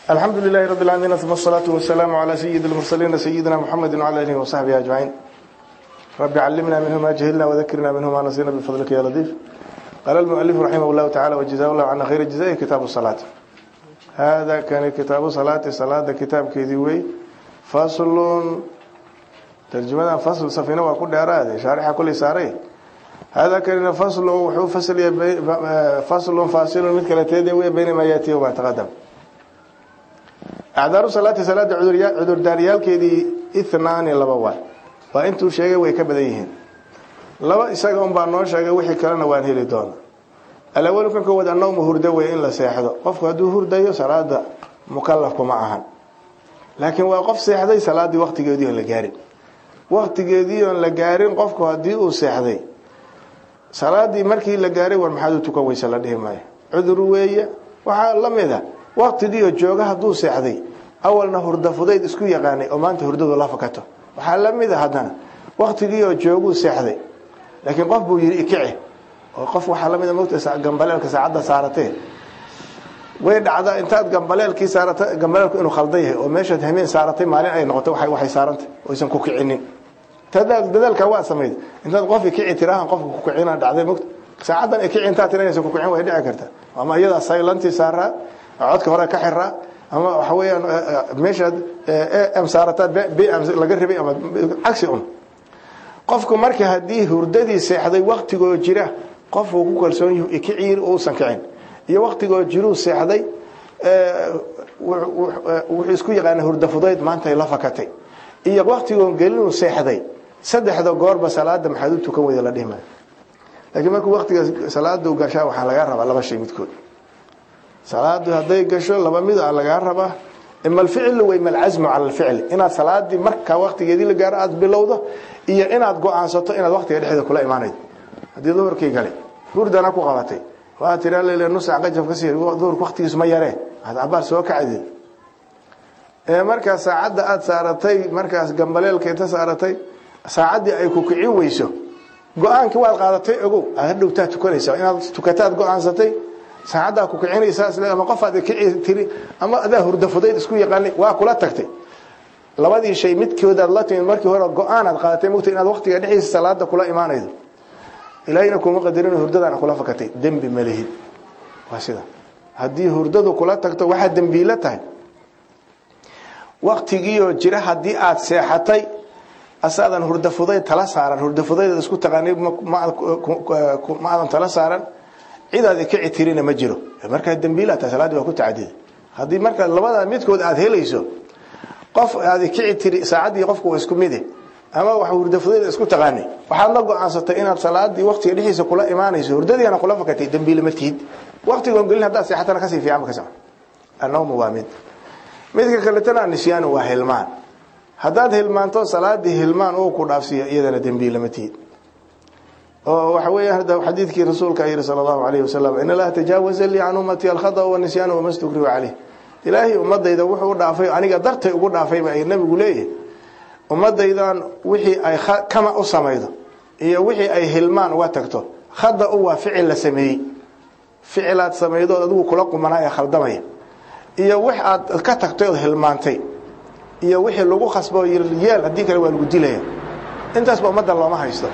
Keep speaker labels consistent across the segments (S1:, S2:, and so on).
S1: الحمد لله رب العالمين ثم الصلاة والسلام على سيد المرسلين سيدنا محمد وعلى آله وصحبه أجمعين رب علمنا منه ما جهلنا وذكرنا منه ما نسينا بفضلك يا لطيف قال المؤلف رحمه الله تعالى وجزاه الله عنا خير الجزاء كتاب الصلاة هذا كان كتاب صلاة صلاة كتاب كذوي فصل ترجمة فصل سفينة وكل أراد شارحة كل ساري هذا كان فصل وحو فصل فصل فاصل مثل كلا تيدي بين ما يأتي وما تقدم أعذار صلاة صلاة عذر داريال كيدي إثنان لبوا وإنتو شيء ويكبديهن laba isaga un baa noo sheegay wixii kalena waan heli doona alawal kan koowaad annawmu hurdo wey in la seexdo qofku hadduu hurdayo salaada mukalafku ma ahan laakiin waa qof seexday salaadii waqtigeedii oon la gaarin waqtigeedii oon la gaarin qofku haddii uu seexday salaadii markii la gaaray war maxaad u tukan weyse la dhihi maayo cudur weeye waxaa la mid a waqtigiioo jooga hadduu seexday awalna hurda fudayd isku yaqaanay oo maanta hurdadu la fakato waxaa la mid a haddana waqtigiioo jooguu seexday laakiin qof buu yidhi ikici oo qof waxaa lamid mota gambaleelka saacadda saaratee way dhacdaa intaad gambaleelkii saarata gambaleelku inuu khaldan yahay oo meeshaad hameen saaratay maalin ay noqoto waxay saarantay oysan ku kicinin dadaalka waa samayd intaad qof ikici tiraahan qofka ku kicina dhacday mogta saacaddan ikici intaad tiranaysa ku kicin way dhici karta ama iyadaa saylantii saaraa codka hore ka xiraa ama waxa weeyaan meeshaad m saarataad bm laga rabay ama cagsi un qofku marka haddii hurdadii seexday waktigoo jira qofuu ku kalsoon yahu ikiciir uusan kicin iyo waktigoo jiruu seexday wuxuu isku yaqaana hurda fudayd maantay la fakatay iyo waktigoo gelinuu seexday saddexda goorba salaada maxaad u tukan weyda la dhihi maayo laakiin markuu waktiga salaadu gashaa waxaa lagaa rabaa laba shay midkood salaadu hadday gasho laba mid a lagaa rabaa ima alficlu wa ima alcasmu cala alficli inaad salaadii markaa waktigeedii la gaaro aada bilowdo iyo inaad go-aansato inaad waktiga dhexeeda kula imaanaydo haddii duhurkii galay hurdana ku qabatay waa tiraa lel nusac qajab ka sii duhurka waktigiisu ma yaree aad cabaar soo kacdeed ee markaas saacadda aada saaratay markaas gambaleelka inta saaratay saacaddii ay ku kicin weyso go-aankii waad qaadatay ogow aad hadhowtaa tukanaysa inaad tukataad go-aansatay saacaddaa ku kicinaysaas ama qofaad kici tiri ama adaa hurda fudayd isku yaqaanay waa kula tagtay labadii shay midkoodaad la timid markii hore go-aanaad qaadatay mugta inaad waktiga dhexdiisa salaada kula imaanaydo ilaahina kuma qadarin hurdadana kula fakatay dembi ma lihid waa sida haddii hurdadu kula tagto waxaad dembiilo tahay waktigiioo jira haddii aada seexatay asaadan hurda fudayd tala saaran hurda fudayd isku taqaanay ma aadan tala saaran cidaad kici tirina ma jiro markaa dembiila tahay salaadii waa ku tacadida haddii marka labada midkood aada helayso qof aad kici tiri saacaddii qofku waa isku mide ama wax hurda fudayd isku taqaanay waxaad la go-aansatay inaad salaadii waktiga dhexdiisa kula imaanayso hurdadiina kula fakatay dembiile ma tihid waktigoon gelin haddaad seexatana kasii fiican ka socon annawmu waa mid midka kaletana nisyaanu waa hilmaan haddaad hilmaanto salaadii hilmaan uu ku dhaafsiiyo iyadana dembiile ma tihid oo waxa weeya hadda xadiidkii rasuulka yiri sala allahu alayhi wasalam in allaha tajaawaza lii can ummati alkhata wanisyaana wama stukrihu caleyh ilaahay ummadayda wuxuu u dhaafay aniga dartay ugu dhaafayba ay nabigu leeyahay ummadaydan wixii ay kama u samaydo iyo wixii ay hilmaan uga tagto khada u waa ficil la sameeyey ficilaad samaydood adigu kula qumanaa ee khaldamaya iyo wix aad ka tagtay ood hilmaantay iyo wixii lagu khasbo yeel haddii kale waa lagu dilaya intaasba ummadda looma haysto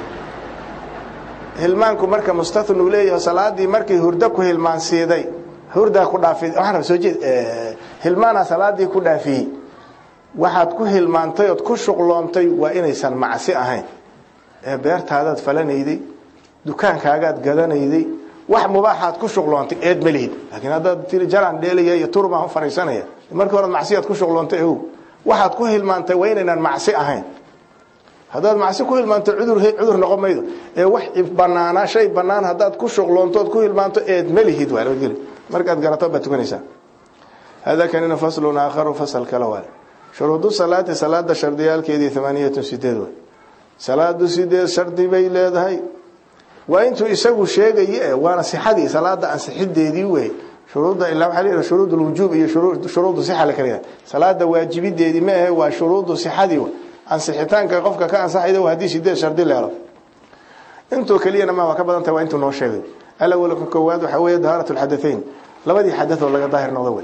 S1: hilmaanku marka mustathnuu leeyahay salaadii markii hurdo ku hilmaansiiday hurdaa ku dhaafi waxaan raba soo jeed hilmaana salaadii ku dhaafiyey waxaad ku hilmaantay ood ku shuqloontay waa inaysan macsi ahayn ee beertaadaad falanayday dukaankaagaad gadanayday wax mubaaxaad ku shuqloontay eed ma lihid laakiin haddaad tiri jaran dheelaya iyo turbaan u fariisanaya markii hore macsiyaad ku shuqloontay ow waxaad ku hilmaantay waa inaynan macsi ahayn haddaad macsi ku hilmaanto cudur cudur noqon maydo ee wax banaana shay banaan haddaad ku shuqloontood ku hilmaanto eed ma lihid waa loo markaad garato baad tukanaysaa hada kanina faslun aakharu fasal kale waay shuruudu salaati salaada shardiyaalkeedii thamaaniyatun sideed way salaadu sideed shardi bay leedahay waa intuu isagu sheegaye waana sixadii salaada ansixideedii wey shuruudda ilaa waxaa leeyahay shuruud alwujuub iyo shuruudu sixa la kala yahay salaada waajibideedii ma ahe waa shuruudu sixadii wey ansixitaanka qofka ka ansaxayda waa haddii sideed shardi leelo intuu keliyana ma waa ka badan tahay waa intuu noo sheegay alawalka koowaad waxaa weeye dahaarat lxadateyn labadii xadath oo laga daahir noqdo wey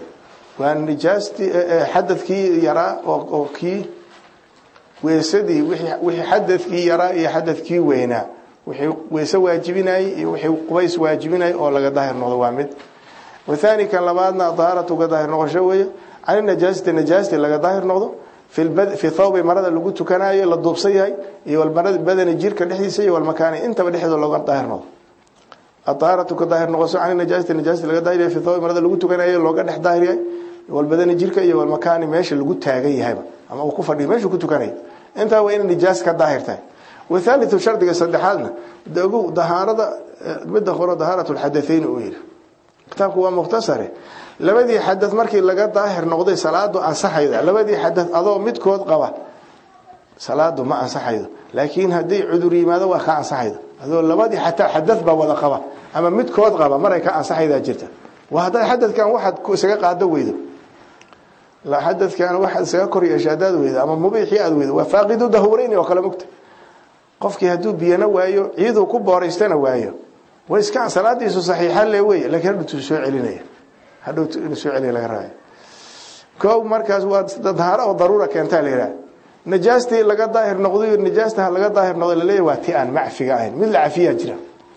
S1: waa nijaastii xadadkii yaraa oo kii weysadii wixii xadadkii yaraa iyo xadadkii weynaa wixii weyse waajibinayay iyo wixii qubays waajibinayay oo laga daahir noqdo waa mid wathani kan labaadna dahaaratu ka daahir noqosho weeye cani najaasati najaasti laga daahir noqdo fi thawbi marada lagu tukanayo la duubsan yahay iyo walmarada badani jirka dhexdiisa iyo walmakaani intaba dhexdooda looga daahir noqdo adahaaratu ka daahir noqoso cani najaasati najaasti laga daahir yahay fi thawbi marada lagu tukanayo looga dhex daahir yahay walbadani jirka iyo walmakaani meesha lagu taagan yahayba ama uu ku fadhiyo meesha ku tukanayo intaa waa inay nijaas ka daahir tahay wathalithu shardiga saddexaadna ogow dahaarada midda hore dahaaratu lxadathayn uu yidhi kitaabku waa mukhtasare labadii xadad markii laga daahir noqday salaadu ansaxayda labadii xadad adoo midkood qaba salaadu ma ansaxaydo laakiin haddii cudur yimaado waa ka ansaxayda adoo labadii xataa xadad ba wada qaba ama midkood qaba maray ka ansaxaydaa jirta waa haddaad xadadkan waxaad isaga qaado weydo xadadkan waxaad isaga kor yeesha haddaad weydo ama mubiixii aad weydo waa faaqidu dahurayn oo kale mugta qofkii hadduu biyana waayo ciiduu ku booraystana waayo way iska salaadiisu saxiixa le wey laakiin hadhowtu soo celinaya hadhowtu inuu soo celiya laga rabaya ko markaas waa dahaaro oo daruura keentaa la yidhaha najaastii laga daahir noqday najaastaha laga daahir noqday laleeyahy waa ti aan macfiga ahayn mid la cafiyaa jira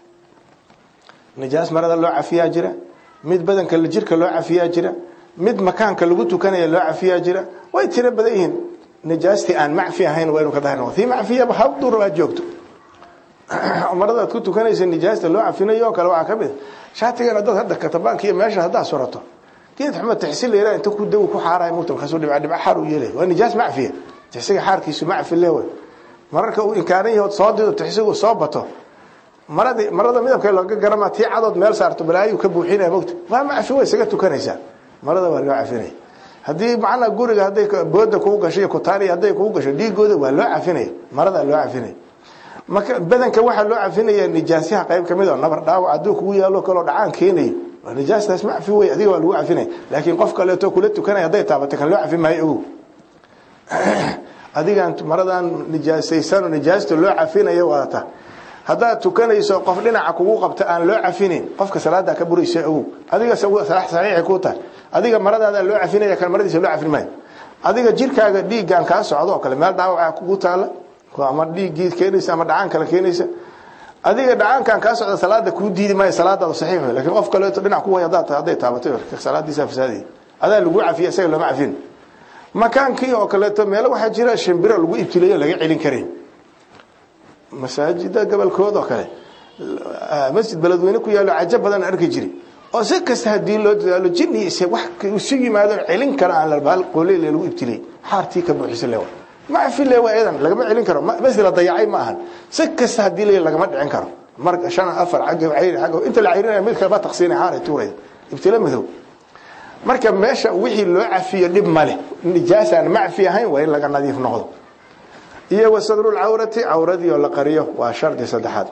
S1: najaas marada loo cafiyaa jira mid badanka jirka loo cafiyaa jira mid makaanka lagu tukanaya loo cafiyaa jira way tiro badan yihiin najaastii aan macfi ahayn waa inuu ka daahir noqdo tii macfiyaba habdur aad joogto marada aad ku tukanaysa nijaasta loo cafinayo oo kale waxaa ka mid shaatigana dad hadda katabaanka iyo meesha haddaa surato geed xuma tixsi la yiraahdo inta ku dawi ku xaaray mugta kaasoo dhibca dhibca xaar u yeelay waa nijaas macfiya tixsiga xaarkiisu macfi leewe mararka uu inkaaran yahay soo dido tixsigu soo bato marada marada midabka looga garama tii cadood meel saarto balaayu ka buuxinaya mugta waa macfi way isaga tukanaysaa marada waa loo cafinaya haddii macnaa guriga hadday booda kugu gasho iyo kutaani hadday kugu gasho dhiigooda waa loo cafinaya marada loo cafinaya marka badanka waxaa loo cafinaya nijaasyaha qayb kamid oo nabar dhaawac hadduu kugu yaalo kaloo dhacaan keenayo waa nijaastaas macfi wey adiga waa lagu cafinaya laakiin qof kaleeto kula tukanaya hadday taabato kan loo cafin maayo ogow adigaan maradan nijaasaysan oo nijaasta loo cafinayo wadata haddaad tukanayso qof dhinaca kugu qabta aan loo cafinin qofka salaada ka buraysa ogow adiga saxiixay ku tahay adiga maradaada loo cafinaya kan maradiisa loo cafin maayo adiga jirkaaga dhiiggan kaa socdo oo kale meel dhaawaca kugu taala ama dhiiggii keenaysa ama dhacaan kale keenaysa adiga dhacaankan kaa socda salaada kuu diidi maayo salaadaada saxiix wey lakiin qof kaleeto dhinac ku way haddaad tahay hadday taabatay salaadiisa fasaadaya adaa lagu cafiya isaga looma cafin makaankii oo kaleeto meelo waxaa jira shimbiro lagu ibtileeyo laga celin karin masaajida gobolkooda oo kale masjid beledweyne ku yaalo cajo badan arki jiri oo si kasta hadii loo dadaalo jini wax isu yimaado celin kara aan labaal qoley lagu ibtilay xaartii ka buuxisa leewa macfi leewa eedan lagama celin karo bas la dayacay ma ahan si kasta hadii la lagama dhicin karo marka shan afar xagga cayri xagga inta la cayrinaya mid kale ba taqsiinay xaaray tuuray ibtila madow marka meesha wixii loo cafiyo dhib male nijaasaan macfi ahayn waa in laga nadiif noqdo iyo wasadrul cawrati cawradii oo la qariyo waa shardi saddexaad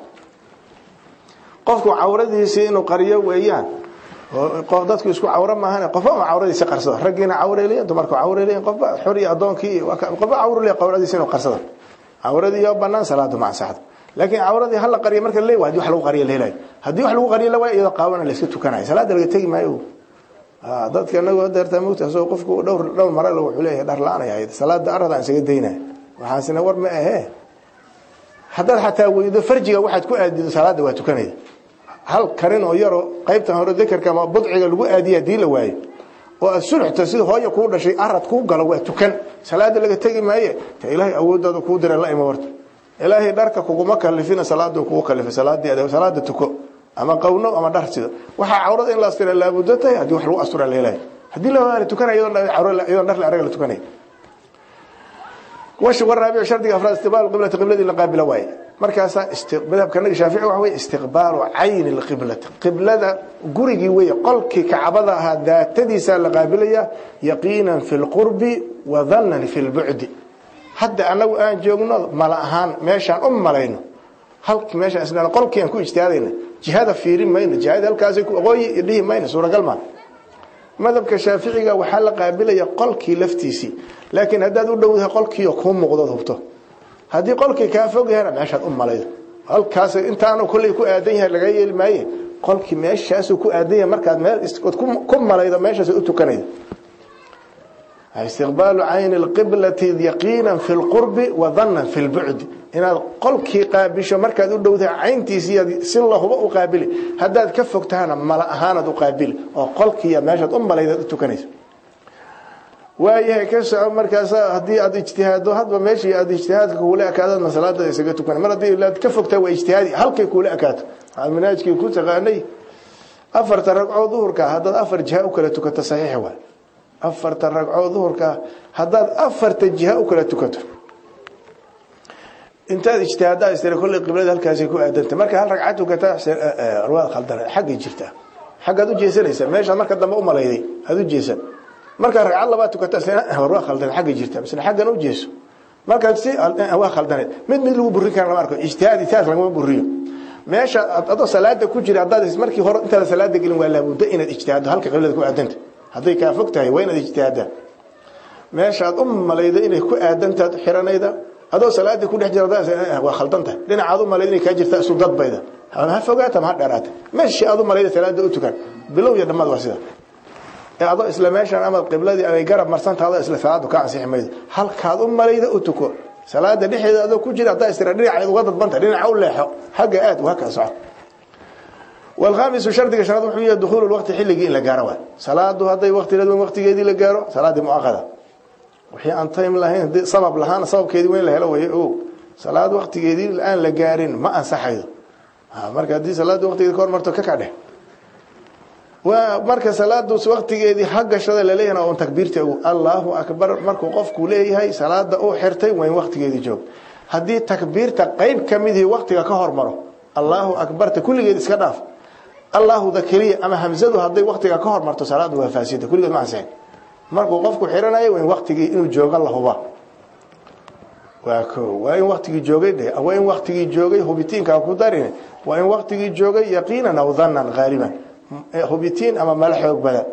S1: qofku cawradiisii inuu qariyo weeyaan qof dadku isku cawro maahan qofba ma cawradiisa qarsado raggiina cawreeliyan dumarku cawreeliyan qofba xor iyo addoonkii qofba cawreliya cawradiisa inuu qarsado cawradii oo bannaan salaadu ma ansaxdo laakiin cawradii hala qariyo marka leeyahay hadii wax lagu qariyo la helayo haddii wax lagu qariyo la waayo iyadoo qaawana la iska tukanayo salaada laga tegi maayo dadka anagu deertaa mogta asoo qofku dhowr dhowr mare wuxuu leeyahay dhar la-aan ay ahayd salaada arada aan isaga daynaya waxaasina war ma ahee haddaad xataa weydo farjiga waxaad ku aadido salaada waa tukanayda hal karin oo yaroo qaybtan hore dakarka ama budciga lagu aadiya hadii la waayo oo aad sulxta sida hooya kuu dhashay arad kuu galo waa tukan salaada laga tegi maaye ta ilaahay awooddaada kuu dira la ima warta ilaahay dharka kuguma kalifina salaadu kugu kalifay salaadii salaada tuko ama qawno ama dhar sida waxaa cawrada in la astira laabuddo tahay haddii wax lagu astura la helayo haddii la tukanayo iyadoo dhar la araga la tukanayo wash waraabic shardiga afraad istiqbaal qiblati qibladii la qaabila waaye markaasaa madhabka naga shaafici waxa weeye istiqbaalu cayni lqiblati qiblada gurigii weeye qolkii kacbada ahaa daatadiisaa la qaabilaya yaqiinan fi lqurbi wa dhannan fi lbucdi hadda anagu aan joogno mala ahaan meeshaan u malayno halk meeshaan isna qolkii aan ku ijtihaadayna jihada fiirin mayno jihada halkaasay ku aqooyi dhihi mayno suuragal maa madhabka shaaficiga waxaa la qaabilaya qolkii laftiisii laakiin haddaad u dhowdahay qolkiio kuu muuqdood hubto haddii qolkii kaa fog yahana meeshaad u malaydo halkaas intaanu kolley ku aadan yahay laga yeeli maaye qolkii meeshaasuu ku aadan yahay markaad meel ku malaydo meeshaas u tukanaydo istiqbaalu cayni lqiblati yaqiinan fi lqurbi wa dannan fi lbucdi inaad qolkii qaabisho markaad u dhowdahay cayntiisii si lahuba u qaabili haddaad ka fogtahana mala ahaanaad u qaabili oo qolkiiya meeshaad u malaydaad u tukanayso waayahay ka soco markaas haddii aad ijtihaado hadba meeshii aad ijtihaadka kuula ekaadaad masalaada isaga tukan mar haddii aad ka fogtaa waa ijtihaadi halkay kuula ekaato waxaad manaajkii ku taqaanay afarta ragcoo duhurka haddaad afar jiha u kala tukato saxiix waay afarta ragcoo duhurka haddaad afarta jiha u kala tukato intaad ijtihaaddaa istira kolley qiblada halkaasay ku aadantay marka hal ragcad tukataa waad khaldana xaggay jirtaa xaggaad u jeesanaysaa meeshaad marka dambe u malayday aad u jeesan markaa ragcad labaad tukata war waa khaldan xagga jirta misle xaggan u jeeso markaad si waa khaldaneed mid mid lagu burin kara lama arko ijtihaad itaas lagama buriyo meesha adoo salaada ku jira haddaad markii hore intaada salaada gelin waa laabudda inaad ijtihaaddo halka qiblada ku aadanta hadday kaa fog tahay waa inaad ijtihaaddaa meeshaad u malayda inay ku aadantaad xiranayda adoo salaadii ku dhex jira waa khaldan tahay dhinacaad u malayda inay kaa jirta isu dadbayda ha fogaata ma ha dheeraata meeshii aad u malayda salaada u tukan bilow iyo dhammaad waa sida adoo isla meeshan ama qibladii ay garab marsanta adoo isla salaadu ka ansixi maydo halkaad u malayda u tuko salaada dhexeeda adoo ku jira haddaa istira dhinacayd uga dadbanta dhinaca u leexo xagga aad waa kala soco والخامس شرط شرط وحيه دخول الوقت حلقي إن لقاره صلاة هذا وقت لازم وقت جدي لقاره صلاة مؤقتة وحي أن تيم لهين سبب لهان سبب كذي وين له هو أو صلاة وقت جدي الآن لقارين ما أنصحه ها مركز دي صلاة وقت جدي كور مرتو ككعده ومركز صلاة وقت جدي حق شذا لليهنا أو تكبيرته الله أكبر مركو قف كليه هاي صلاة أو حرتي وين وقت جدي جوب هدي تكبيرته قيب كمده وقت كهر مره الله أكبر كل جدي سكناف الله ذكريه ama hamzadu haday waqtiga ka hor marto salaadu waa faasida kulligood ma ansixin markuu qofku xiranayo in waqtigii inuu joogo la huba waa ko waa in waqtigii joogay dhe waa in waqtigii joogay hubitiinka ku darin waa in waqtigii joogay yaqiinan aw dhannan ghaliban hubitiin ama mal xoog badan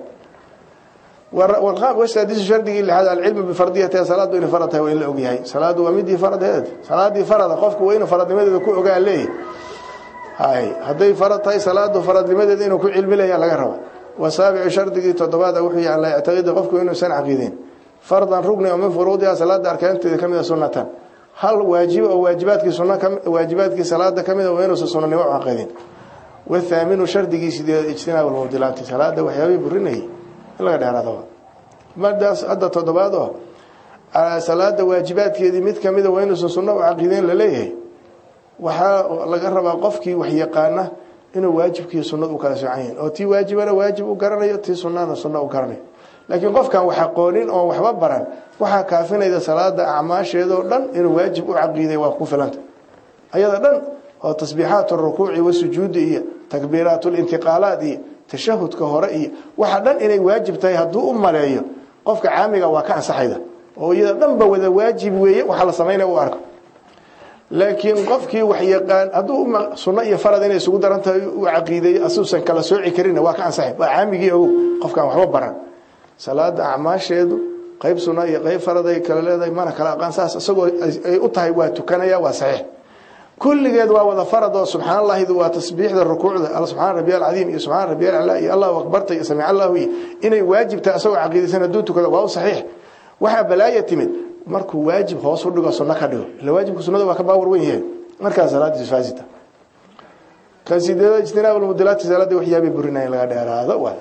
S1: والغاب وسادس شرطي لهذا العلم بفرضيه صلاه وين فرضها وين اوغيahay salaadu waa midii farad salaadii farada qofku waa inuu faradnimadeeda ku ogaa leeyahay هاي هدي فرض هاي صلاة فرض لماذا إنه كل علم له على جربه وسابع شرط دي تضباط وحي على اعتقاد قفكم إنه سنة عقيدين فرضا ركن ومن فروضها صلاة أركان كم سنة هل واجب أو واجبات سنة كم واجبات صلاة كم وين سنة نوع عقيدين والثامن شرط دي اجتناب المبدلات صلاة وحيابي برنه لا غير هذا ما داس أدى تضباطه على صلاة واجبات كذي مت كم وين سنة وعقيدين لليه waxaa laga rabaa qofkii wax yaqaana inuu waajibkii sunnada u kala soocayeen oo tii waajibana waajib u garanayo tii sunnana sunna u garanayo laakiin qofkan wax aqoonin oo waxba baran waxaa kaafinayda salaada acmaasheedoo dhan inuu waajib u caqiiday waa ku filanta ayada dhan oo tasbiixaat rukuuci wasujuudi iyo takbiiraat lintiqaalaat iyo tashahudka hore iyo waxa dhan inay waajib tahay hadduu u maleeyo qofka caamiga waa ka ansaxayda oo iyada dhanba wada waajib weeye waxa la samaynaya u arko laakiin qofkii wax yaqaan hadduu sunno iyo farad inay isugu daran tahay u caqiideeyo asuusan kala sooci karin waa ka ansaxay waa caamigii ogow qofkaan waxba baran salaada acmaasheedu qayb sunna iyo qayb farad ay kala leedahay mana kala aqaan saas isagoo ay u tahay waa tukanaya waa saxiix kulligeed waa wada farad oo subxaan allahidu waa tasbiixda rukuucda alla subxaan rabbiya alcadiim iyo subxaan rabbiya alcalaa iyo allahu akbarta iyo samic allahu iyo inay waajib tahay isagoo caqiidaysan hadduu tukado waa u saxiix waxaa balaaya timid markuu waajib hoos u dhigo sunno ka dhigo ila waajibka sunnada waa ka baawar weyn yahay markaas salaadiisu faasita kan sideeda ijtinaab almudilaati salaada waxyaabay burinayeen laga dheeraado waay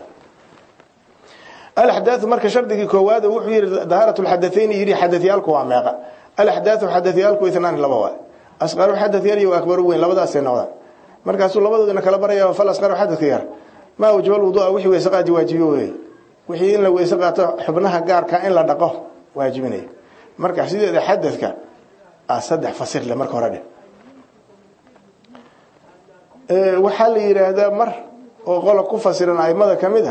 S1: الأحداث مركز شرطي كواد وحي ظاهرة الحدثين يري حدثيالك وعماقة الأحداث حدثيالك اثنان لبوا أصغر حدثيالي وأكبر وين لبدا سنوات مركز لبدا إنك لبريا فل أصغر حدثيال ما وجب الوضوء وحي ويسقى واجبي وحي إن لو يسقى حبنها قار كائن لا دقه واجبني marka sideeda xadadka ah saddex fasir le marka hore ee waxa la yiraahdaa mar oo qolo ku fasiran aymada kamida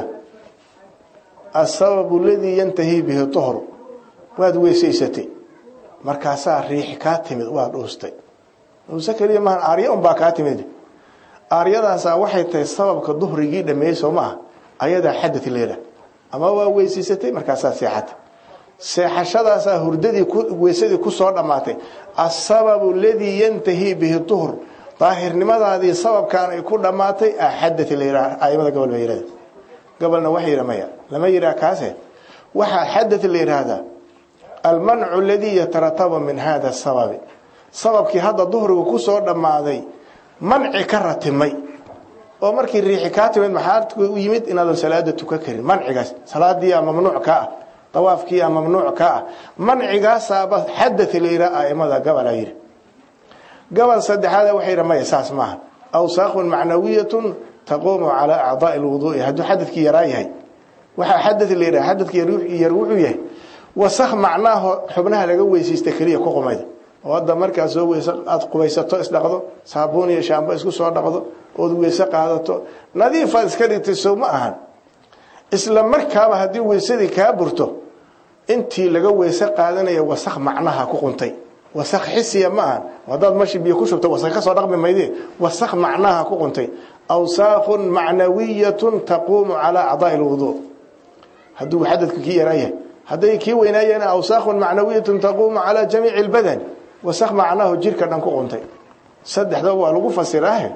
S1: asbab alladhi yantahi bihi tuhur waad weesaysatay markaasa riix ka timid waad dhoostay musakariya ma aariya un baa ka timid aariyadaas waxay tahay sababka duhrigii dhameeyay ma ayada xadad leeyahay ama waa weesaysatay markaasa seexatay seexashadaas hurdadii ku weesadii ku soo dhamaatay asababu alladhi yantahi bihi tuhur daahirnimadaadii sababkan ay ku dhamaatay ahadath leeyahay aymada gobol bay yiraahdo gobolna wax yiramaya lama yiraa kaase waxaa xadaث la yidhaahdaa almancu aladii yatarataba min hada sababi sababkii hadda duhrigu ku soo dhammaaday manci ka ratimay oo markii riixi kaa timid maxaa u yimid inaadan salaada tukan karin mancigaas salaadiia mamnuuc ka ah dawaafkiia mamnuuc ka ah mancigaasaaba xadaث la yidhaha aimada gabalaa yidhi gobol saddexaad waxay yidha maya saas maaha awsaaqun macnawiyatun taquumu calaa acdaai lwuduui hadduu xadadkii yaraa yahay waxaa xadad la yidhaha xadadki yar wuxuu yahay wasakh macnaaho xubnaha laga weysaysta keliya ku qumayda oo hadda markaad soo weyse aada qubaysato isdhaqdo saabuun iyo shaambo isku soo dhaqdo ood weyse qaadato nadiifaad iska dhigtay sow ma ahan isla markaaba haddii weysadii kaa burto intii laga weyse qaadanaya wasakh macnaha ku quntay wasakh xisiya ma ahan haddaad mashi biyo ku shubto wasakh ka soo dhaqmi mayde wasakh macnaha ku quntay awsaaqun macnawiyatun taquumu calaa acdaai lwuduu hadduu xadadku kii yaraa yahay hadday kii weynaayeen awsaaqun macnawiyatun taquumu calaa jamiici lbadan wasakh macnahu jirka dhan ku quntay saddexda waa lagu fasiraahe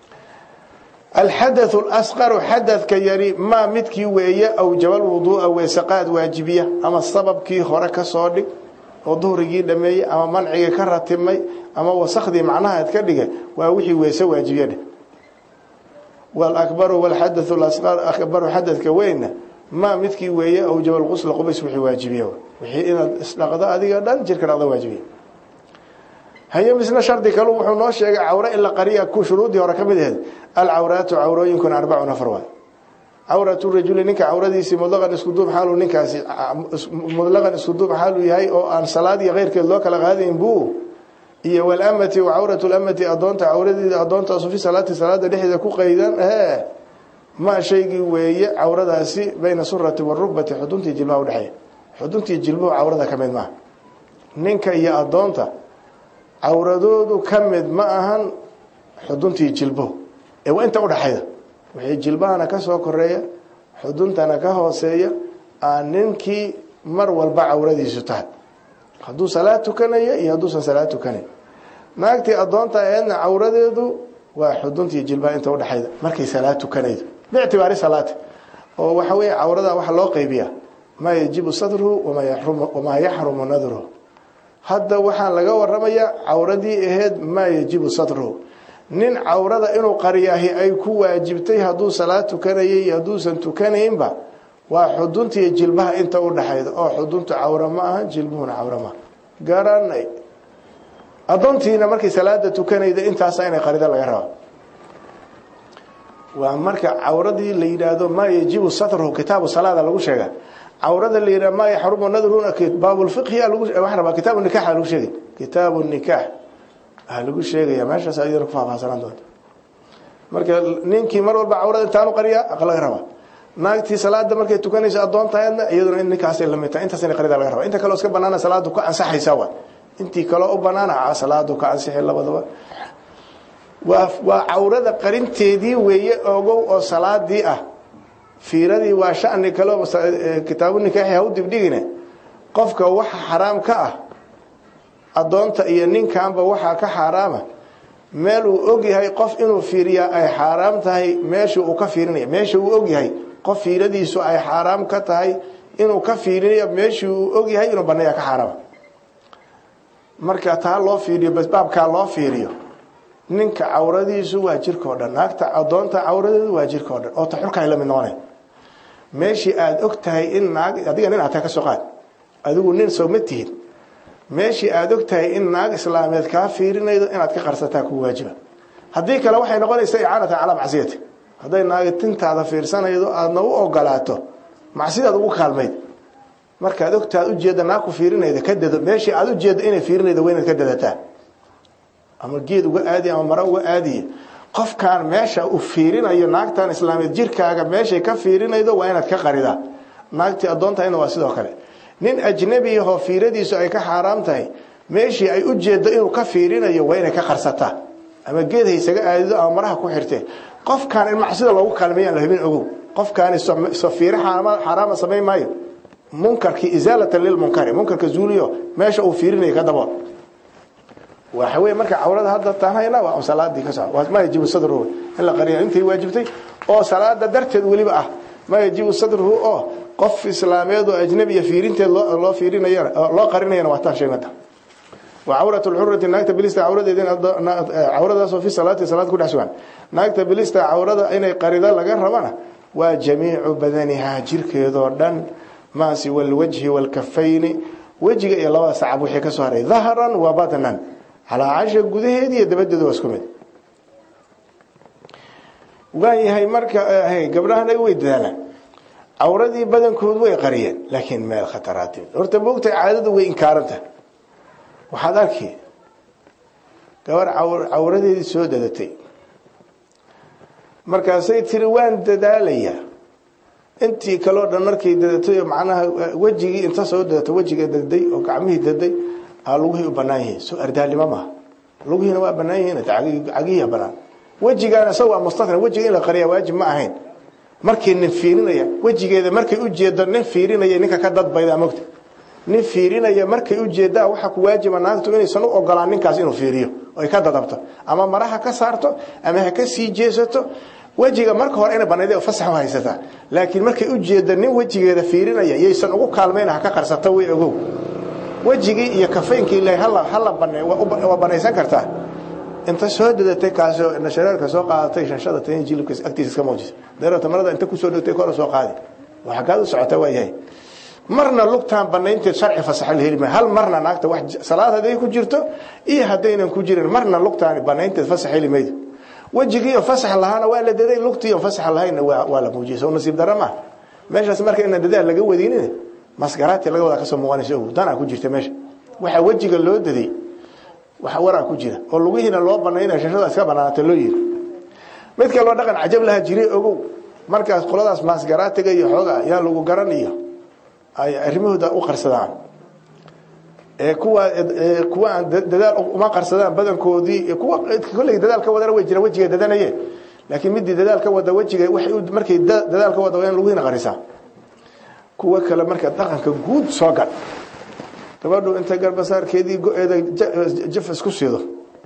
S1: alxadathu lasqaru xadadka yari maa midkii weeye awjaba lwuduu'a weysaqaad waajibiya ama sababkii hore ka soo dhig oo duhrigii dhameeyey ama mancigii ka ratimay ama wasakhdii macnahaad ka dhigay waa wixii weyse waajibiya dheh walabaru wlxadathu lasqar akbaru xadadka weynna maa midkii weeye awjaba lqusla qubays wixii waajibiya wixii inaad isdhaqdo adiga dhan jirka dhaqda waajibiya haye misna shardi kalu wuxuu noo sheegay cawre in la qariya ku shuruudii hore ka mid aheed alcawraatu cawrooyinkun arbacun afar waay cawratu rajuli ninka cawradiisii mudlaqan isku duub xaaluu ninkaasi mudlaqan isku duub xaaluu yahay oo aan salaad iyo keyrkeed loo kala qaadayn buu iyo walamati wa cawratu lamati adoonta cawradeeda adoontaasu fi salaati salaada dhexdeeda ku qaydan ee ma shaygii weeye cawradaasi bayna surati warukbati xuduntii jilbaha udhexeeya xuduntii jilbuhu cawrada ka mid maaha ninka iyo adoonta cawradoodu ka mid ma ahan xuduntii jilbuhu ee waa inta udhaxayda wixii jilbahana ka soo koreeya xuduntana ka hooseeya aan ninkii mar walba cawradiisu tahay hadduu salaad tukanaya iyo hadduusan salaad tukanayn naagtii adoonta aheedna cawradeedu waa xuduntii jilbaha inta udhexayda markay salaad tukanaydo biictibaari salaati oo waxa weeye cawrada waxa loo qaybiyaa maa yajibu sadruhu wamaa yaxrumu nadruhu hadda waxaan laga waramayaa cawradii aheyd maa yajibu sadruhu nin cawrada inuu qariyaahi ay ku waajibtay hadduu salaad tukanayay iyo hadduusan tukanaynba waa xuduntii jilbaha inta udhaxayda oo xuduntu cawra ma aha jilbuhuna cawra maaha garanay adoontiina markay salaada tukanayda intaasa inay qarida laga raba waa marka cawradii la yidhaahdo maa yajibu satruhu kitaabu salaada lagu sheega cawrada la yidhah maa yaxrumu nadruna baabulfiqhiya lagu wax rabaa kitaabu nikaxa lagu sheegay kitaabu nikaax ah lagu sheegaya meeshaas ayadana ku faahfaahsanaan doonta marka ninkii mar walba cawrada intaanu qariya laga raba naagtii salaada markay tukanayso adoontaheedna iyaduna in ninkaasay lamid tahay intaas in qarida laga raba inta kaleo iska banaana salaadu ka ansaxaysa waa intii kaloo u banaana salaadu ka ansixi labadaba waa waa cawrada qarinteedii weeye ogow oo salaadii ah fiiradii waa shani kaleo kitaabu nikaaxi ha u dibdhigine qofka waxa xaraam ka ah adoonta iyo ninkanba waxaa ka xaaraama meel uu ogyahay qof inuu fiiriyaa ay xaaraam tahay meesha uu ka fiirinaya meesha uu ogyahay qof fiiradiisu ay xaaraam ka tahay inuu ka fiirinayo meeshii uu ogyahay inuu baneeya ka xaaraama marka taa loo fiiriyo baabkaa loo fiiriyo ninka cawradiisu waa jirka o dhan naagta adoonta cawradeedu waa jirka o dhan oo taxulkaay la mid noqonay meeshii aada og tahay in naag adiga nin aad tahay ka soo qaad adigu nin soo ma tihid meeshii aada og tahay in naag islaameed kaa fiirinaydo inaad ka qarsataa ku waajiba haddii kale waxay noqonaysaa icaanatan calaa macsiyati hadday naagi tintaada fiirsanaydo aadna u ogolaato macsidaad ugu kaalmayd markaad ogtaad ujeedda naag ku fiirinayda ka dado meeshii aada ujeedda inay fiirinaydo waa inaad ka dadataa ama geed uga aadiy ama maro uga aadiye qofkaan meesha uu fiirinayo naagtan islaameed jirkaaga meeshay ka fiirinaydo waa inaad ka qaridaa naagtii addoontahayna waa sidoo kale nin ajnabi ahoo fiiradiisu ay ka xaaraam tahay meeshii ay ujeeddo inuu ka fiirinayo waa inay ka qarsataa ama geed haysaga aadido ama maraha ku xirtee qofkaan in macsida loogu kaalmeeyaan la hubin ogow qofkaani so fiire xaaraama samayn maayo munkarkii isaalatan lilmunkari munkarka zuuliyo meesha uu fiirinayo ka dabool waxa wey marka cawrada hadda taanhayna waa salaadii ka soco ma yajibu sadruhu in la qariya intay waajibtay oo salaada darteed weliba ah ma yajibu sadruhu oo qof islaameed oo ajnabiya fiirinteed loo fiirinayana loo qarinayana waa taan sheegnata wa cawratu lxurati naagta bilista cawradeedin cawradaasoo fi salaati salaad ku dhex sugan naagta bilista cawrada inay qarida laga rabana waa jamiicu badanihaa jirkeedoo dhan maa siwa alwajhi waalkafayni wejiga iyo labada sacab wixii ka soo haray dahran wa batnan calaa casha gudaheedi iyo dabadeedu waa isku mid waayahay marka gabdhahan ay way dadaalaan cawradii badankood way qariyeen laakiin meel khataraati horta moogtay caadadu way inkaaranta waxaad arki gabar cawradeedii soo dadatay markaasay tiri waan dadaalayaa intii kaleo dhan markay dadatay macnaha wejigii inta soo dadato wejiga daday oo gacmihii daday aa lugihii u banaan yihiin soo ardaalnimo maaha lugihiina waa banaan yihiin cagihiia banaan wejigaana isaga waa mustatna wejiga in la qariya waajib ma ahayn markii nin fiirinaya wejigeeda markay ujeedo nin fiirinaya ninka ka dadbayda mogta nin fiirinaya markay ujeedaa waxaa ku waajiba naagtu inaysan u ogolaan ninkaas inuu fiiriyo oy ka dadabto ama maraha ka saarto ama ha ka sii jeesato wejiga marka hore ina banayd fasax u haysataa laakiin markay ujeedo nin wejigeeda fiirinaya yaysan ugu kaalmayn ha ka qarsato way ogow wejigii iyo kafaynkii ilahay hala bane waa banaysan kartaa inta soo dadatay kaasoo nashareerka soo qaadatay shanshada tan jilibka agtiisa iska muujisa dareerta marada inta kusoo dhigtay kora soo qaadi waxa kaad u socota waa yahay marna lugtaan banaynteed sharci fasaxa la heli maayo hal marna naagta wax salaad hadday ku jirto iyo haddaynan ku jirin marna lugtaan banaynteed fasax heli maydo wejigiiyo fasax lahaana waa la daday lugtiiyo fasax lahayna waa la muujiyay soo nasiib dara maaha meeshaas marka inaan dadaal laga wadinin masgaraati laga wadaa kasoo muuqanaysa ogow danaa ku jirta meesha waxaa wejiga loo daday waxa waraa ku jira oo lugihiina loo banaynaya shashada iska banaanata loo yiri mid kaloo dhaqan cajab laha jiray ogow markaas qoladaas maasgaraatiga iyo xooga yaa lagu garan iyo ay arrimahooda u qarsadaan ee kuwa kuwa aan dadaal uma qarsadaan badankoodii kuwa kolley dadaal ka wadana way jiraan wejiga dadanayeen laakiin midii dadaal ka wada wejiga waxay markay dadaal ka wada waa in lugihiina qarisaa kuwa kale marka dhaqanka guud soo gal gabadhu inta garbasaarkeedii go-eeda jaf isku sido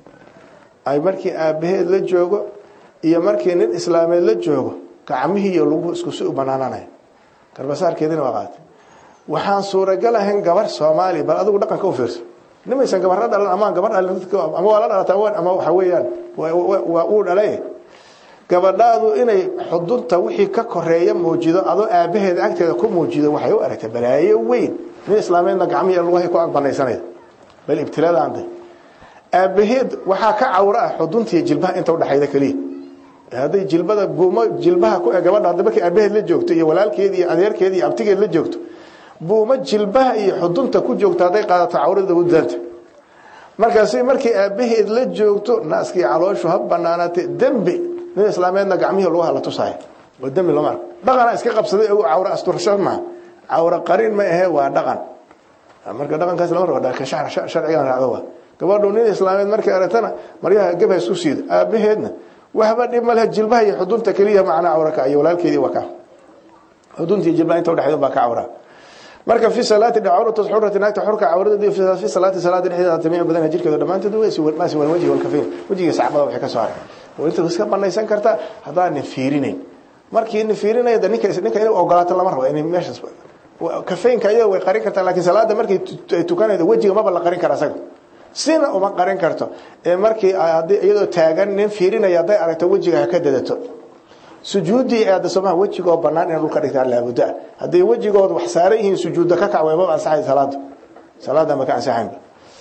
S1: ay markii aabaheed la joogo iyo markii nin islaameed la joogo gacmihii iyo luguhu iskusi u banaananaya garbasaarkeediina waa qaatay waxaan suuragal ahayn gabar soomaaliya bal adigu dhaqanka u fiirso nimaysan gabarra dhalan amaan gabar dhalin ama waa la dhalataa ama waxa weeyaan waa uu dhalay gabadhaadu inay xudunta wixii ka koreeya muujido adoo aabaheeda agteeda ku muujido waxay u aragtay balaayo weyn nin islaameedna gacmihi lugahay ku agbanaysanaya bal ibtilaadaanday aabaheed waxaa ka cawro ah xuduntiiyo jilbaha inta udhexayda keliya hadday jilbada buumo jilbaha ku gabadha hadda markay aabaheed la joogto iyo walaalkeed iyo adeerkeed iyo abtigeed la joogto buumo jilbaha iyo xudunta ku joogto hadday qaadato cawrada u daanta markaasi markay aabaheed la joogto naaskii calooshu ha banaanaatay dembi nin islaameedna gacmihii lugaha la tusaaya oo dembi lama arko dhaqana iska qabsaday ogu cawro asturasho maaha cawro qarin ma ahee waa dhaqan marka dhaqankaas lama rabo ka sharcigan raacdo waa gabadhu nin islaameed markay aragtana maryaha gabha isku siido aabaheedna waxba dhib ma lehe jilbaha iyo xudunta keliya macnaa cawro ka iyo walaalkeedii waa ka xudunta iyo jilbaha inta udhexeyd baa ka cawraa marka fi salaati cawratu xurati naagta xurka cawradeedi fi salaati salaada dhexdeeda tamiic badan jirkeedu dhammaanteed maasi wal wajhi wal kafayn wajiga sacbada waxay ka soo haray oo inta iska banaysan kartaa haddaanin fiirinayn markii nin fiirinaya ninka ninka inay ogolaato lama rabo inay meeshaas kafeynka iyada way qarin kartaa laakiin salaada markay tukanaydo wejiga maba la qarin kara asaga sina uma qarin karto ee markii haddii iyadoo taagan nin fiirinaya hadday aragto wejiga ha ka dadato sujuuddii aada somaha wejigoo bannaan inay dhulka dhigtaan laabudda hadday wejigood wax saaran yihiin sujuudda ka kac wayma ansaxay salaada salaada ma ka ansaxaynba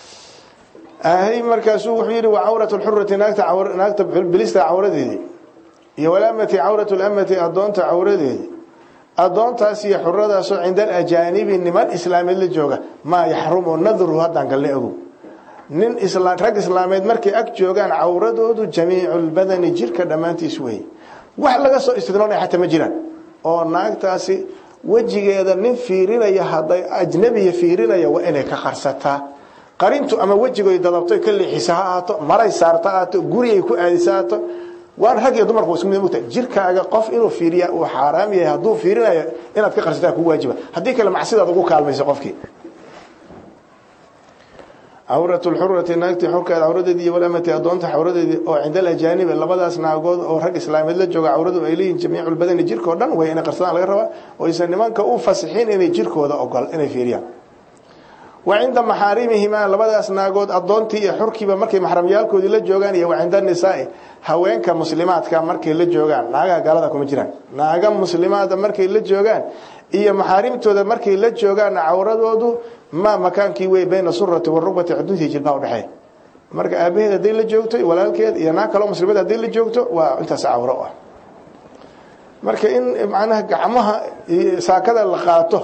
S1: ahay markaasuu wuxuu yidhi wa cawratu lxurati naagta naagta bilista cawradeedii iyo walamati cawratu lamati adoonta cawradeedii adoontaas iyo xuradaasoo cinda alajaanibi niman islaameed la jooga maa yaxrumu nadruhu haddaan galna ogow nin rag islaameed markay ag joogaan cawradoodu jamiicu lbadani jirka dhammaantiis weeye wax laga soo istidnoonaya xataa ma jiraan oo naagtaasi wejigeeda nin fiirinaya hadday ajnabiya fiirinaya waa inay ka qarsataa qarintu ama wejigoy dadabto ka leexisa ha ahaato maray saarta ahaato gurigay ku aadisa ahaato waan rag iyo dumarku isku mid mugtahay jirkaaga qof inuu fiiriya uu xaaraam yahay hadduu fiirinayo inaad ka qarsataa kugu waajiba haddii kale macsidaad ugu kaalmayso qofkii cawratu lxurati naagtii xorkeeda cawradeedii iyo walamati adoonta cawradeedii oo cinda alajaanibi labadaas naagood oo rag islaameed la jooga cawradu ay leeyihin jamiiculbadani jirkao dhan way inay qarsadaan laga rabaa oo aysan nimanka u fasixin inay jirkooda ogol inay fiiriyaan wa cinda maxaarimihimaa labadaas naagood adoontii iyo xurkiiba markay maxramyaalkoodii la joogaan iyo wa cinda nisaai haweenka muslimaadka markay la joogaan naagaha gaalada kuma jiraan naaga muslimaada markay la joogaan iyo maxaarimtooda markay la joogaan cawradoodu ma makaankii wey bayna surati warukbati xuduntii jilbaha udhexeeya marka aabaheed hadday la joogto walaalkeed iyo naag kaloo muslimad hadday la joogto waa intaas cawro ah marka in macnaha gacmaha saakada la qaato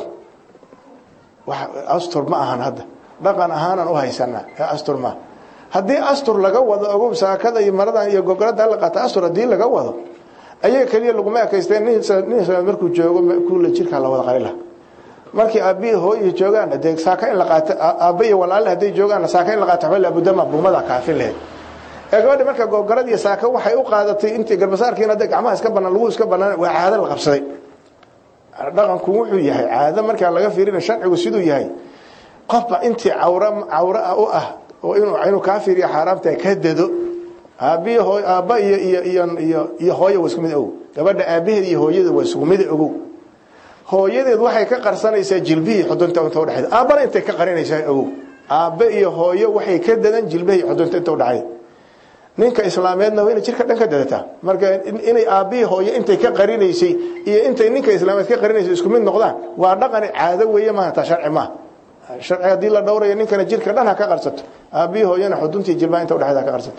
S1: astur ma ahan hadda dhaqan ahaanan u haysanaa astur maaha haddii astur laga wado ogow saakada iyo maradan iyo gogolada la qaata astur haddii laga wado ayaga keliya laguma ekaysteen nin islaam markuu joogo kuula jirkaa la wada qalila markii aabbihi hooyi joogaan dee saaka in la qaato aabba iyo walaale hadday joogaan saaka in la qaato waxba laabudama buumada kaafin lahayd ee gabadhi marka gogolad iyo saaka waxay u qaadatay intii garbasaarkiina hadda gacmaha iska banaan lagu iska banaan waa caado la qabsaday dhaqanku wuxuu yahay caado markaa laga fiirina sharcigu siduu yahay qofba intii cawra cawra u ah oo inuu inuu kaa fiiriyo xaaraamta ka dado aabihi hooy aabba iyo iyo iyo iyo iyo hooyo waa isku mid ogow gabadha aabaheed iyo hooyada waa isku mid ogow hooyadeed waxay ka qarsanaysaa jilbihii xudunta inta udhexeeda aabbana intay ka qarinaysaa ogow aabbe iyo hooyo waxay ka dadan jilbihii xudunta inta udhexeeda ninka islaameedna waa inay jirka dhan ka dadataa marka inay aabbihii hooyo intay ka qarinaysay iyo intay ninka islaameed ka qarinaysay isku mid noqdaan waa dhaqani caado weeye maaha taa sharci maaha sharci haddii la dhowrayo ninkana jirka dhan ha ka qarsato aabbihii hooyana xuduntii jilbaha inta udhexeeda ha ka qarsato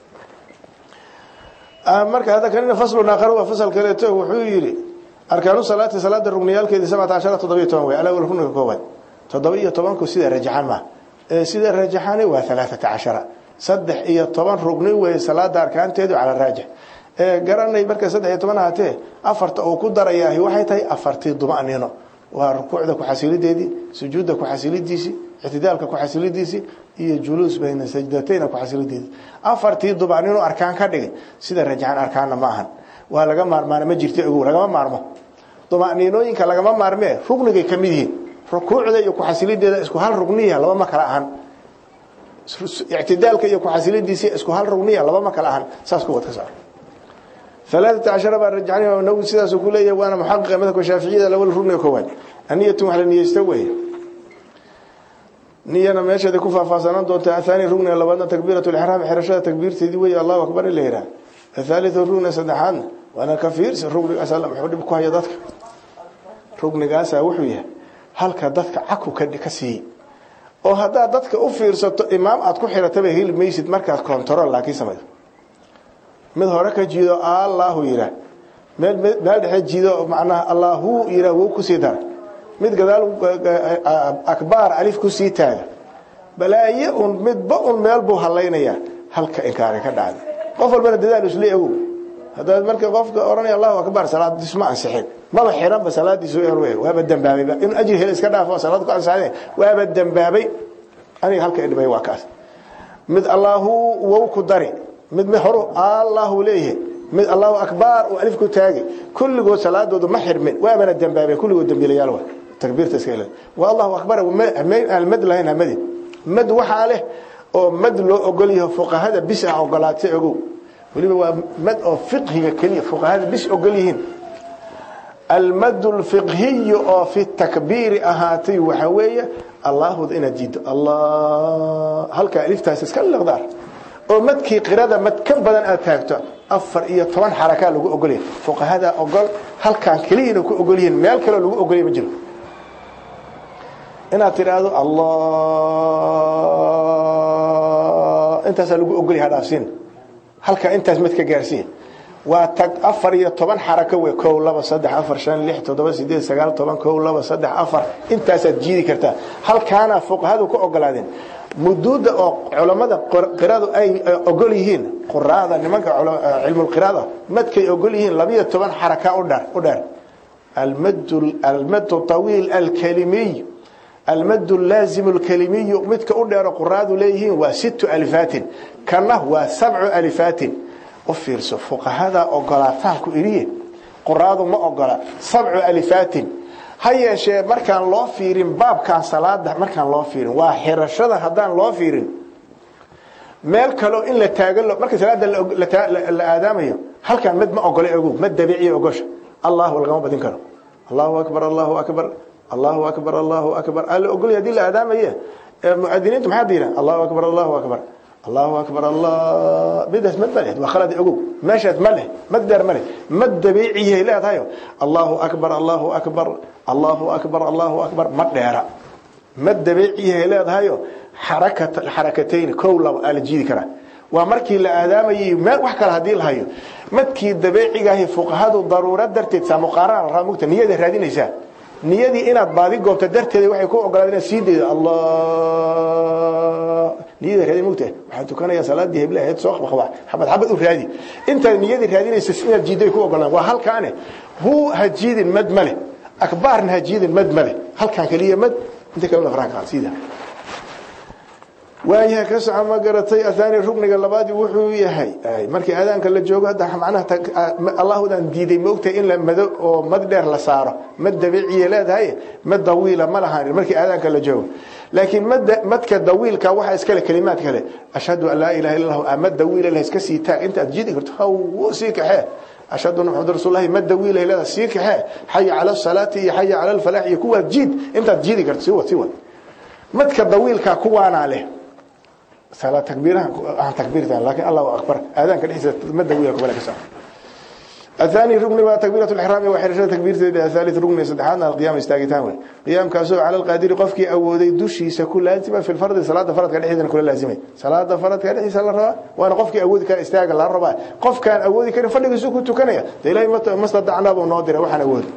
S1: marka hadda kanina faslun aakhar waa fasal kaleeto wuxuu yidhi arkaanu salaati salaada rugniyaalkeedii sabcata cashara toddoba iyo toban wey alawal rugniga koowaad toddoba iyo tobanku sida rajaxan ma sida rajaxani waa alaaata cashara saddex iyo toban rugni wey salaada arkaanteedu cala raajix garanay marka saddex iyo toban ahaatee afarta uu ku darayaahi waxay tahay afartii dumanino waa rukuucda kuxasilideedii sujuudda kuxasilidiisii ictidaalka kuxasilidiisii iyo juluus bayna sajdatayna kuxasilideedii afartii dumanino arkaan ka dhigay sida rajaxan arkaanna ma ahan waa laga maarmaana ma jirta ogow lagama maarmo dumaniinooyinka lagama maarmee rugnigay ka mid yihiin rukuucda iyo kuxasilideeda isku hal rugniya laba ma kala ahan ictidaalka iyo kuxasilidiisii isku hal rugniya laba ma kala ahan saas kuwad ka saar alaaata cashara baa rajacani imaam nawowi sidaasuu ku leeyahay waana muxaqiqa madhabka shaaficiyada lawal rugniga koowaad aniyatun wax la niyeysta weeye niyana meesheeda ku faahfaahsanaan doonta athani rugniga labaadna takbiirat lixraam xirashada takbiirteedii weeye allahu akbar in la yidhaah athaalithu rugniga saddexaadna waana ka fiirsi rugnigaas muxuu dhib ku haya dadka rugnigaasa wuxuu yahay halka dadka caku ka siiyey oo haddaad dadka u fiirsato imaam aad ku xirataba heli maysid markaad control laakiin samayso mid hore ka jiido allahu yiraa meel meel dhexe jiido macnaha allahu yiraa wou kusii dara mid gadaal akbaar alif kusii taaga balaaye un midba un meel buu halaynayaa halka inkaari ka dhacda qof walbana dadaal isla ogow haddaad marka qofka oranaya allahu akbar salaadiis ma ansixin maba xiranba salaadiisu waaba dambaabayba inuu ajri hel iska dhaafo salaad ku ansaxday waaba dambaabay aniga halka idhibay waa kaas mid allahu wow ku dari mid mid horu allahu leeyahay mid allahu akbar uu alif ku taagay kulligood salaadoodu ma xirmin waabana dambaabay kulligood dambiilayaal waa takbiirta iska ilaa waa allahu akbar aan mad lahayn hamadi mad waxaa leh oo mad loo ogol yahay fuqahada bis ah ogolaatay ogow weliba waa mad oo fiqhiga keliya fuqahada bis ogol yihiin almad lfiqhiy oo fi takbiiri ahaatay waxa weeye allaahud inaad jiido allah halkaa aliftaas iska liqdaar oo madkii qirada mad ka badan aad taagto afar iyo toban xarakaa lagu ogolyahay fuqahada ogol halkaan keliyana ku ogol yihiin meel kaleo lagu ogolya ma jiro inaad tidhaahdo allah intaasaa lagu ogolyaha dhaafsiin halkaa intaas mad ka gaarsiiya waa tag afar iyo toban xarako wey kow laba saddex afar shan lix toddoba sideed sagaal toban kow laba saddex afar intaasaad jiidi kartaa halkaana fuqahadu ku ogolaadeen muduuda oo culammada qiradu ay ogol yihiin quraada nimanka cilmulqiraada madkay ogol yihiin labiyo toban xaraka udher u dheer almadu tawiil alkalimiy almadu laazimu alkalimiyu midka u dheero quraadu leeyihiin waa sittu alifaatin kana waa sabcu alifaatin u fiirso fuqahada ogolaataanku iriye quraadu ma ogola sabcu alifaatin ha yeeshee markaan loo fiirin baabkan salaada markaan loo fiirin waa xirashada haddaan loo fiirin meel kaleo in la taagan marka salaada la aadaamayo halkaan mid ma ogole ogow ma dabiiciya ogosha allahu lagama badin karo allahu akbar allahu akbar allahu akbar allahu akbar alla ogolya hadii la aadaamaye muadiniintu maxaa diiran allahu akbar allahu akbar allahu akbar allah midaas mad ma leh waa khalad ogow meeshaas ma leh mad dheer ma leh mad dabiiciyahay leedahayo allahu akbar allahu akbar allahu akbar allahu akbar ma dheera mad dabiiciyahay leedahayo xarakat xarakatayn kow laba aa la jiidi karaa waa markii la aadaamayay meel wax kale hadii la hayo madkii dabiicigahi fuqahadu daruura darteed saa muqaarana la raba mugta niyada raadinaysaa niyadii inaad baadi goobto darteeda waxay ku ogolaadeen inaad sii daydo allah niyada raadin mugta waxaa tukanaya salaadii hebla ahayd soo qabqaba xabad xabad u raadi intaad niyadii raadinaysa inaad jiiday ku ogolaan waa halkaane hu ha jiidin mad male akbaarna ha jiidin mad male halkaan kaliya mad inta kalena faraha qaad sida waayaha ka soco ma garatay athani rugniga labaadi wuxuu yahay markii aadaanka la joogo hadda macnaha allahudan diiday moogtahay in la mado oo mad dheer la saaro mad dabiiciya leedahay mad dawiila ma lahaan markii aadaanka la joogo laakiin mad madka dawiilka waxa iskale kalimaad kale ashhadu an laa ilaha illa allah mad dawiila la iska sii taag inta aad jiidi karto haw sii kaxee ashhadu anna muhammad rasuulullahi mad dawiila leedahay sii kaxee xaya cala salaati iyo xaya cala alfalaah iyo kuwa jiid intaad jiidi karto sii wad sii wad madka dawiilka kuwaana leh صلاه تكبيرها عن تكبيرتها لكن الله اكبر اذان كدحيس مد ويا قبل كسا الثاني ركن waa تكبيره الاحرام وحرشه تكبيرته الثالث ركن سدحان القيام استاغتان وي قيام كاسو على القادر قفكي اودي دشيسا كل لازم في الفرض صلاه فرض كدحيدنا كل لازمي صلاه فرض كدحيس لا ربا وانا قفكي اودي كان استاغ لا ربا قف كان اودي كان فدغيسو ku tukanaya ilaahay ma sadacna buu noo diray waxaan awood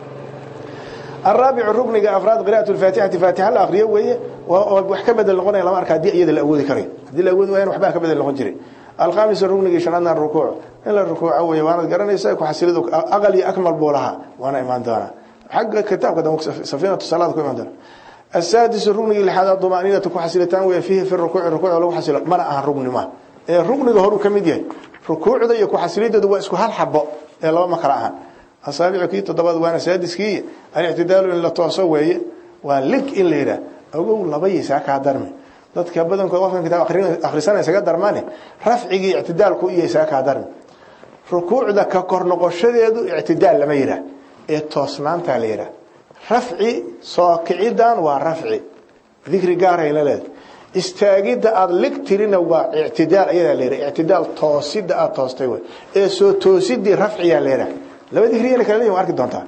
S1: الرابع الركن افراد قراءه الفاتحه فاتحه الاخريه وهي wax ka bedel noqonaya lama arka hadii iyada la awoodi karay hadii la awoodi waayeen waxba ka bedel noqon jiray الخامس الركن شنان الركوع الا الركوع وهي وانا garanaysa ku xasilido aqal iyo akmal boolaha waana iman doona حق كتابك ده سفينه الصلاه ku iman doona السادس الركن لحد الضمانينه ku xasilitaan way fihi في الركوع الركوع lagu xasilo mana aha rukni ma ee rukniga horu kamid yahay rukuucda iyo ku xasilideedu waa isku hal xabo ee laba ma kala aha asaabicu kii toddobaad waana saadiskii alictidaalu in la tooso weeye waa lig in la yidhaah ogow laba yaysaa kaa darmi dadka badankood qofkan kitaab akhrisanaya isaga darmane rafcigii ictidaalku iyo isaa kaa darmi rukuucda ka kor noqoshadeedu ictidaal lama yidhaah ee toosnaantaa la yidhaah rafci soo kicidan waa rafci dikri gaarayna leed istaagidda aada lig tirina waa ictidaal ayadaa la yidhaha ictidaal toosidda aada toostay wey ee soo toosidii rafciyaa la yidhaah laba dikriyana kala leeyihin waa arki doontaa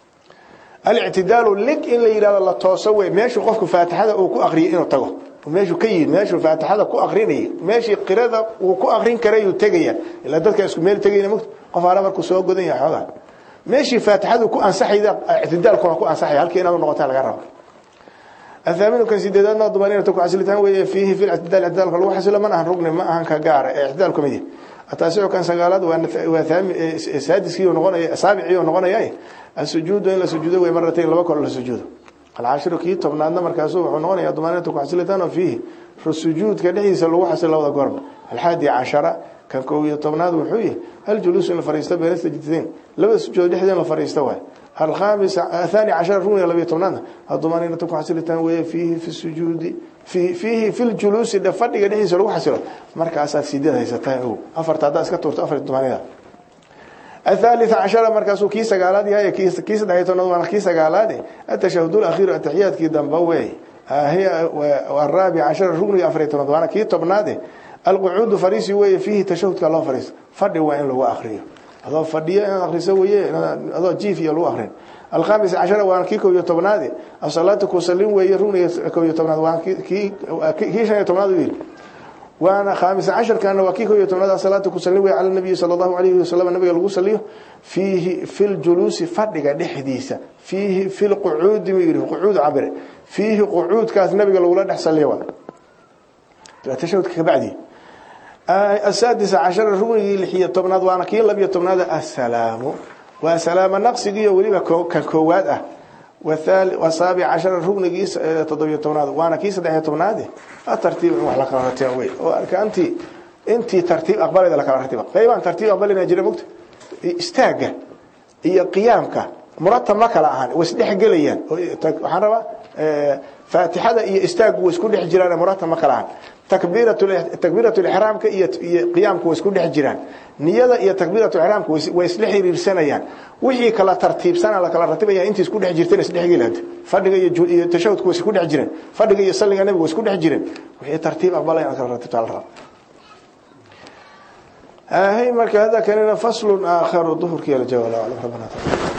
S1: alictidaalu lig in la yidhahdo la tooso wey meeshuu qofku faatixada uu ku aqriyay inuu tago meeshuu ka yimid meeshuu faatixada ku aqrinayay meeshii qirada uu ku aqrin karayuu tegaya ilaa dadka isku meel tegayna mugta qof aana markuu soo godan yahay xoogaa meeshii faatixadu ku ansaxayda ictidaalkuna ku ansaxaya halkii inaad noqotaa laga rabo الثامن كان سيدنا ضمانين تكون حسلتان وهي فيه في الاعتدال الاعتدال لو حسل من أهن ركن ما أهن كجار اعتدال كمية التاسع كان سجالات وثام سادس كيو نغنى سابع كيو نغنى ياي السجود إلى سجود ومرتين لبكر ولا سجود العاشر كي طبعا عندنا مركزه ونغنى يا ضمانين تكون حسلتان فيه في السجود كدحيس لو حسل لو قرب الحادي عشرة كان كوي طبعا وحويه هل جلوس الفريستة بين السجدتين لو سجود دحدين الفريستة الخامس الثاني عشر ركن لبي طبعا الضمانين تكون حسلتان وهي فيه في السجود في فيه في الجلوس ده فدغ دحيس لو حسل markaas sideed haysataa oo afarta hada iska tuurto afar dumanida الثالث عشر مركز كي سغالاد يا كي كي سدايتون وانا كي سغالاد التشهد الاخير التحيات كي دنبوي هي والرابع عشر ركن افريتون وانا كي تبناده القعود فريسي وي فيه تشهد كلو فريس فدي وين لو اخريو هذا فدي ان اخريسه وي هذا جيف يلو اخرين الخامس عشر وانا كي كو يتبناده الصلاه كوسلين وي ركن كو يتبناده وانا كي كي شيء يتبناده وانا خامس عشر كان وكيكو يتمنى صلاه كسلوي على النبي صلى الله عليه وسلم النبي لو صليه فيه في الجلوس فدغ دحديسا فيه في القعود ميري قعود عبر فيه قعود كاس النبي لو لا دحسليه تشهد كبعدي السادس عشر ركن لحيه تمناد وانا كي لبي تمناد السلام وسلام نقصي وليبا ككواد اه والثالث والسابع عشر ركن جيس تضبي تمناد وانا كيس دحيه تمناد الترتيب ولا كرتي وي انت انت ترتيب اقبال اذا كرتي قيبان ترتيب اقبال ان جري مقت استاغ iyo qiyaamka muratab ma kala ahan way isdhexgelayaan waxaan rabaa faatixada iyo istaagu way isku dhex jiraan muratab ma kala ahan takbiirat lixraamka iyo qiyaamka way isku dhex jiraan niyada iyo takbiirat lixraamka way isla xiriirsanayaan wixii kala tartiibsana la kala ratibaya intii isku dhex jirtana isdhexgelada fadhiga iyo tashahudka way isku dhex jireen fadhiga iyo salliga nabiga way isku dhex jireen wixii tartiib aqbalaya kala ratibta la raba هي مركز هذا كان فصل آخر ظهر كي الجوال ربنا تعالى